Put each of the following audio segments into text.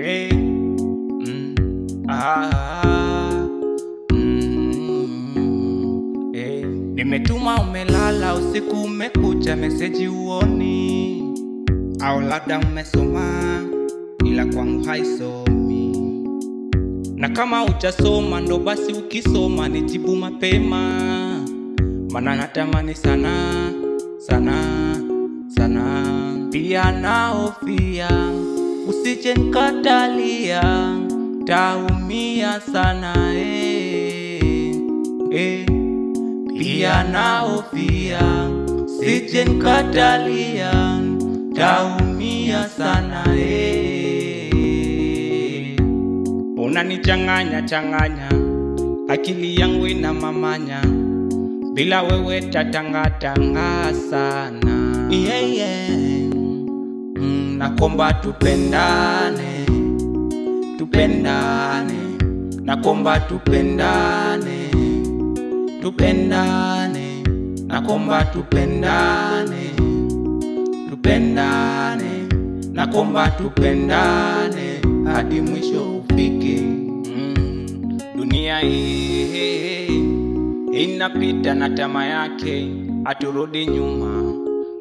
Hey. Mm. Ah. Mm. Hey. Nimetuma umelala, usiku umekucha, meseji uoni, au labda umesoma ila kwangu haisomi, na kama uchasoma ndo basi ukisoma nijibu mapema, mana natamani sana sana sana, pia naofia usije nkatalia, taumia sana eh, eh. Pia naofia sije nkatalia, taumia sana eh. Unanichanganya changanya, akili yangu ina mamanya, bila wewe tatangatanga sana yeah, yeah. Mm, nakomba tupendane, tupendane, nakomba tupendane, tupendane, nakomba tupendane, tupendane, nakomba tupendane hadi mwisho ufike. Mm, dunia hii inapita na tama yake, aturudi nyuma.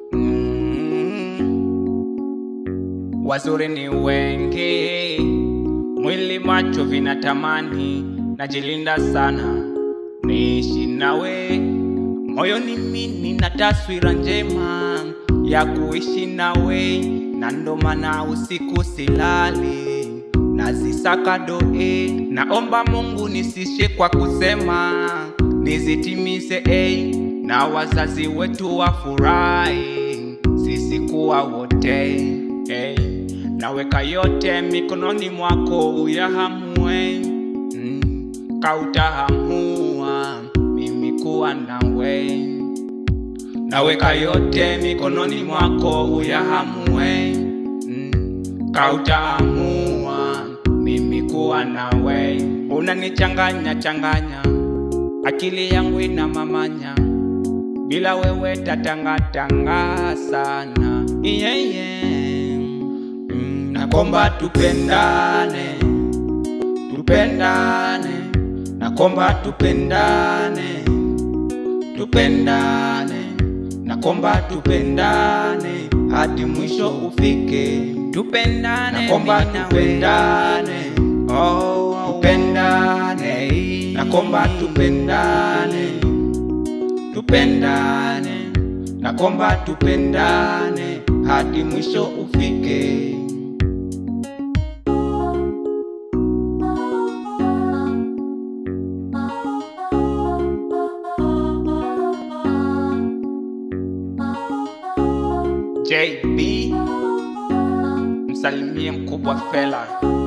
Mm, wazuri ni wengi, mwili macho vinatamani, najilinda sana niishi nawe moyoni, mimi na taswira njema ya kuishi nawe, na ndo maana usiku silali nazisaka doe, naomba Mungu nisishe kwa kusema, nizitimize eh, na wazazi wetu wafurahi, sisi kuwa wote eh, naweka yote mikononi mwako uyahamue, mm, kautahamua mimi kuwa nawe, naweka yote mikononi mwako uyahamue, mm, kautaamua mimi kuwa nawe. Unanichanganya changanya, akili yangu ina mamanya, bila wewe tatangatanga sana yeah, yeah. Mm, nakomba tupendane, tupendane, nakomba tupendane, tupendane, nakomba tupendane hadi mwisho ufike, tupendane, nakomba mimi nawe. tupendane, oh, tupendane, nakomba tupendane, tupendane, nakomba tupendane hadi mwisho ufike. JB msalimie mkubwa Fela